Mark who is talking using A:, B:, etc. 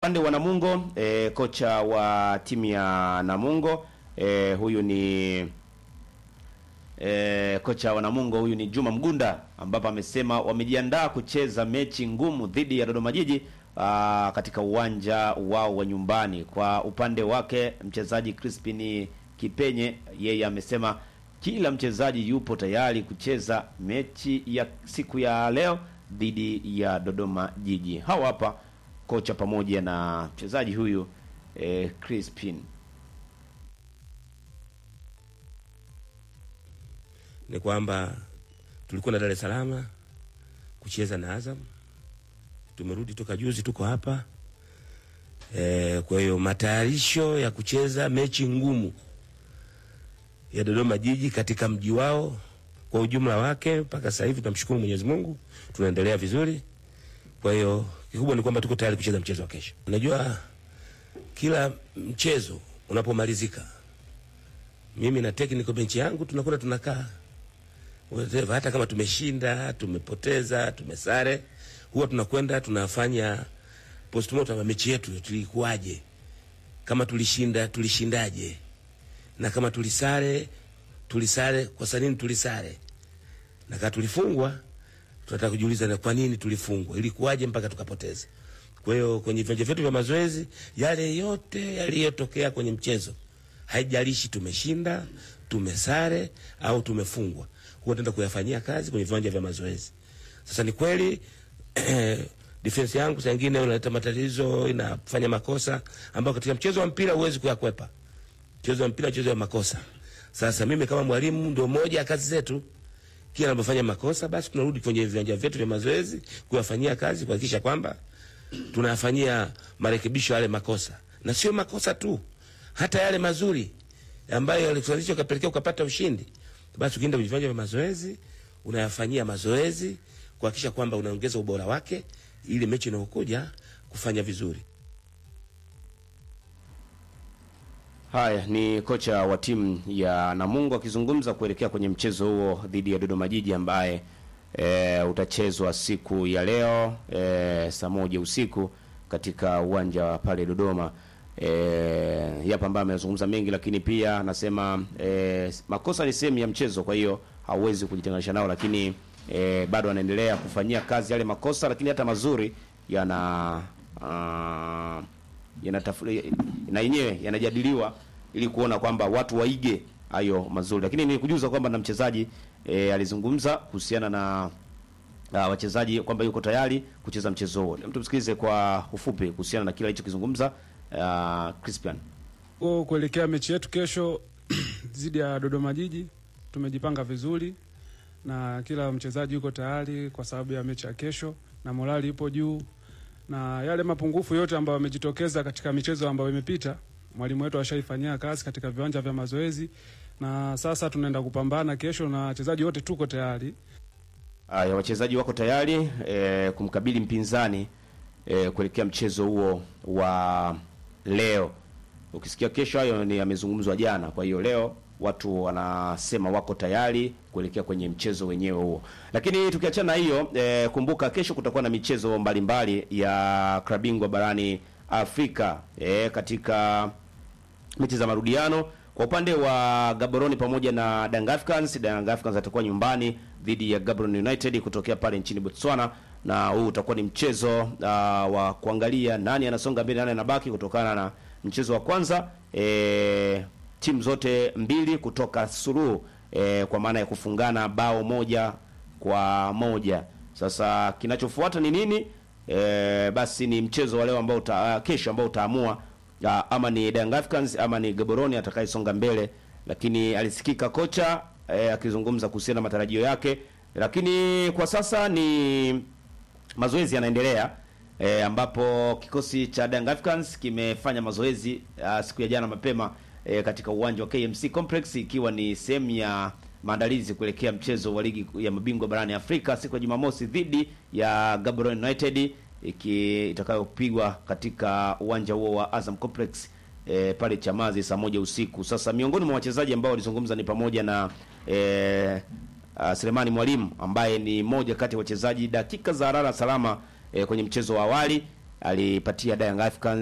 A: upande wa Namungo e, kocha wa timu ya Namungo e, huyu ni e, kocha wa Namungo huyu ni Juma Mgunda, ambapo amesema wamejiandaa kucheza mechi ngumu dhidi ya Dodoma Jiji aa, katika uwanja wao wa nyumbani. Kwa upande wake mchezaji Crispin Kipenye, yeye amesema kila mchezaji yupo tayari kucheza mechi ya siku ya leo dhidi ya Dodoma Jiji. Hawa hapa kocha pamoja na mchezaji huyu eh, Crispin.
B: ni kwamba tulikuwa na Dar es Salaam kucheza na Azam, tumerudi toka juzi, tuko hapa e, kwa hiyo matayarisho ya kucheza mechi ngumu ya Dodoma Jiji katika mji wao kwa ujumla wake, mpaka sasa hivi tunamshukuru Mwenyezi Mungu, tunaendelea vizuri. Kwa hiyo kikubwa ni kwamba tuko tayari kucheza mchezo wa kesho. Unajua, kila mchezo unapomalizika, mimi na technical bench yangu tunakwenda tunakaa whatever, hata kama tumeshinda, tumepoteza, tumesare, huwa tunakwenda tunafanya postmortem ya mechi yetu, tulikuwaje, kama tulishinda, tulishindaje, na kama tulisare, tulisare kwa sababu tulisare, na kama tulifungwa, tunataka kujiuliza na kwa nini tulifungwa, ilikuwaje mpaka tukapoteza. Kwa hiyo kwenye viwanja vyetu vya mazoezi, yale yote yaliyotokea kwenye mchezo, haijalishi tumeshinda, tumesare au tumefungwa, huwa tunaenda kuyafanyia kazi kwenye viwanja vya mazoezi. Sasa ni kweli defense yangu saa nyingine inaleta matatizo, inafanya makosa ambayo katika mchezo wa mpira huwezi kuyakwepa. Mchezo wa mpira, mchezo wa makosa. Sasa mimi kama mwalimu, ndio moja ya kazi zetu, kila anapofanya makosa, basi tunarudi kwenye viwanja vyetu vya mazoezi kuyafanyia kazi, kuhakikisha kwamba tunayafanyia marekebisho yale makosa, na sio makosa tu, hata yale mazuri ambayo yalikusababisha ukapelekea ukapata ushindi, basi ukienda kwenye viwanja vya mazoezi unayafanyia mazoezi kuhakikisha kwamba unaongeza ubora wake ili mechi inayokuja kufanya vizuri.
A: Haya ni kocha wa timu ya Namungo akizungumza kuelekea kwenye mchezo huo dhidi ya Dodoma Jiji ambaye e, utachezwa siku ya leo e, saa moja usiku katika uwanja wa pale Dodoma. E, yapo ambaye amezungumza mengi, lakini pia anasema e, makosa ni sehemu ya mchezo, kwa hiyo hauwezi kujitenganisha nao, lakini e, bado anaendelea kufanyia kazi yale makosa, lakini hata mazuri yana uh, yanatafu- na yenyewe yanajadiliwa ili kuona kwamba watu waige hayo mazuri, lakini nikujuza kwamba na mchezaji e, alizungumza kuhusiana na uh, wachezaji kwamba yuko tayari kucheza mchezo huo. Mtu msikilize kwa ufupi kuhusiana na kile alichokizungumza uh, Crispian.
C: Kwa kuelekea mechi yetu kesho dhidi ya Dodoma Jiji, tumejipanga vizuri na kila mchezaji yuko tayari kwa sababu ya mechi ya kesho, na morali ipo juu, na yale mapungufu yote ambayo yamejitokeza katika michezo ambayo imepita, mwalimu wetu ashaifanyia kazi katika viwanja vya mazoezi, na sasa tunaenda kupambana kesho, na wachezaji wote tuko tayari.
A: Haya, wachezaji wako tayari e, kumkabili mpinzani e, kuelekea mchezo huo wa leo. Ukisikia kesho, hayo ni yamezungumzwa jana. Kwa hiyo leo watu wanasema wako tayari kuelekea kwenye mchezo wenyewe huo. Lakini tukiachana na hiyo e, kumbuka kesho kutakuwa na michezo mbalimbali ya klabu bingwa barani Afrika e, katika mechi za marudiano kwa upande wa Gaborone pamoja na Young Africans. Young Africans atakuwa nyumbani dhidi ya Gaborone United kutokea pale nchini Botswana, na huu utakuwa ni mchezo uh, wa kuangalia nani anasonga mbele, nani anabaki, kutokana na mchezo wa kwanza e, timu zote mbili kutoka suluhu e, kwa maana ya kufungana bao moja kwa moja. Sasa kinachofuata ni nini? E, basi ni mchezo wa leo ambao uta, kesho ambao utaamua ya, ama ni Young Africans ama ni Gaborone atakayesonga mbele, lakini alisikika kocha e, akizungumza kuhusiana na matarajio yake, lakini kwa sasa ni mazoezi yanaendelea e, ambapo kikosi cha Young Africans kimefanya mazoezi a, siku ya jana mapema e, katika uwanja wa KMC Complex ikiwa ni sehemu ya maandalizi kuelekea mchezo wa ligi ya mabingwa barani Afrika siku ya Jumamosi dhidi ya Gaborone United iki itakayopigwa katika uwanja huo wa Azam Complex e, pale Chamazi saa moja usiku. Sasa miongoni mwa wachezaji ambao walizungumza ni pamoja na e, uh, Selemani Mwalimu ambaye ni moja kati ya wachezaji dakika za harara salama e, kwenye mchezo wa awali alipatia Young Africans